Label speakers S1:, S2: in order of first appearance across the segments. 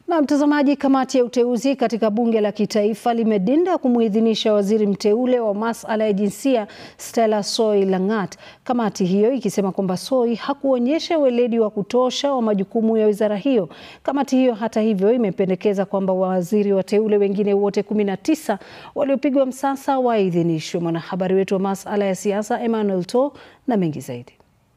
S1: Na mtazamaji, kamati ya uteuzi katika bunge la kitaifa limedinda kumuidhinisha waziri mteule wa masuala ya jinsia Stella Soi Langat, kamati hiyo ikisema kwamba Soi hakuonyesha weledi wa kutosha wa majukumu ya wizara hiyo. Kamati hiyo hata hivyo imependekeza kwamba waziri wateule wengine wote 19 waliopigwa msasa waidhinishwe. Mwanahabari wetu wa masuala ya siasa Emmanuel To na mengi zaidi.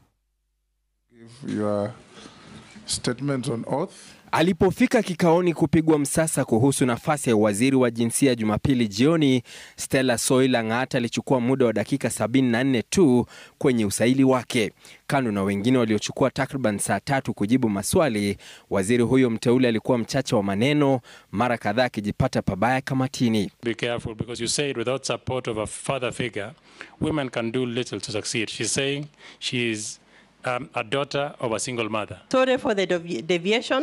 S2: Your statement on oath.
S3: Alipofika kikaoni kupigwa msasa kuhusu nafasi ya waziri wa jinsia Jumapili jioni, Stella Soi Langat alichukua muda wa dakika 74 tu kwenye usaili wake. Kando na wengine waliochukua takriban saa tatu kujibu maswali, waziri huyo mteule alikuwa mchache wa maneno, mara kadhaa akijipata pabaya kamatini.
S4: Be careful because you said without support of a father figure, women can do little to succeed. She's saying she is um, a daughter of a single mother.
S5: Sorry for the devi- deviation.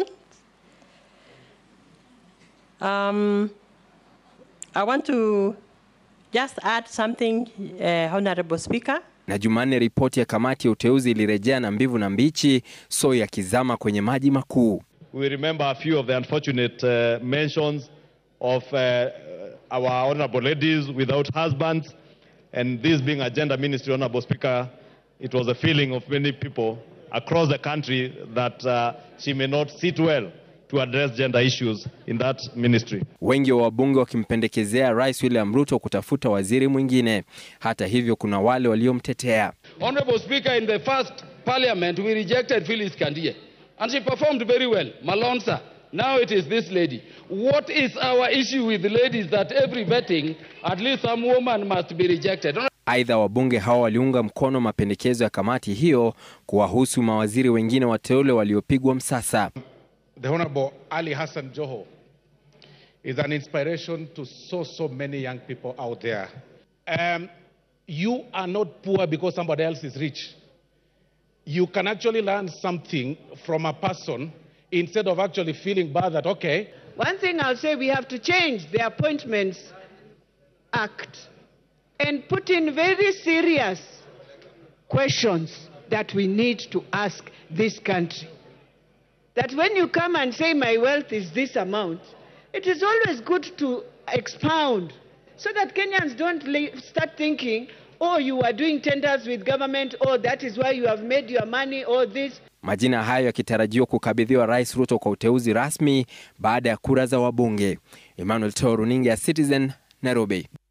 S5: Um, I want to just add something, uh, Honorable Speaker.
S3: Na Jumanne, ripoti ya kamati ya uteuzi ilirejea na mbivu na mbichi, Soi akizama kwenye maji makuu.
S6: We remember a few of the unfortunate uh, mentions of uh, our honorable ladies without husbands, and this being a gender ministry, honorable speaker, it was a feeling of many people across the country that uh, she may not sit well to address gender issues in that ministry.
S3: Wengi wa wabunge wakimpendekezea Rais William Ruto kutafuta waziri mwingine. Hata hivyo, kuna wale waliomtetea.
S7: Honorable Speaker, in the first parliament, we rejected Phyllis Kandie, and she performed very well. Malonza. Now it is this lady. What is our issue with the ladies that every vetting, at least some woman must be rejected?
S3: Aidha, wabunge hao waliunga mkono mapendekezo ya kamati hiyo kuwahusu mawaziri wengine wateule waliopigwa msasa.
S2: The Honorable Ali Hassan Joho is an inspiration to so, so many young people out there. Um, you are not poor because somebody else is rich. You can actually learn something from a person instead of actually feeling bad that, okay,
S8: One thing I'll say, we have to change the Appointments Act and put in very serious questions that we need to ask this country. That when you come and say, my wealth is this amount, it is always good to expound so that Kenyans don't li- start thinking, oh, you are doing tenders with government, oh, that is why you have made your money, or this.
S3: Majina hayo yakitarajiwa kukabidhiwa Rais Ruto kwa uteuzi rasmi baada ya kura za wabunge. Emmanuel To, runinga ya Citizen, Nairobi.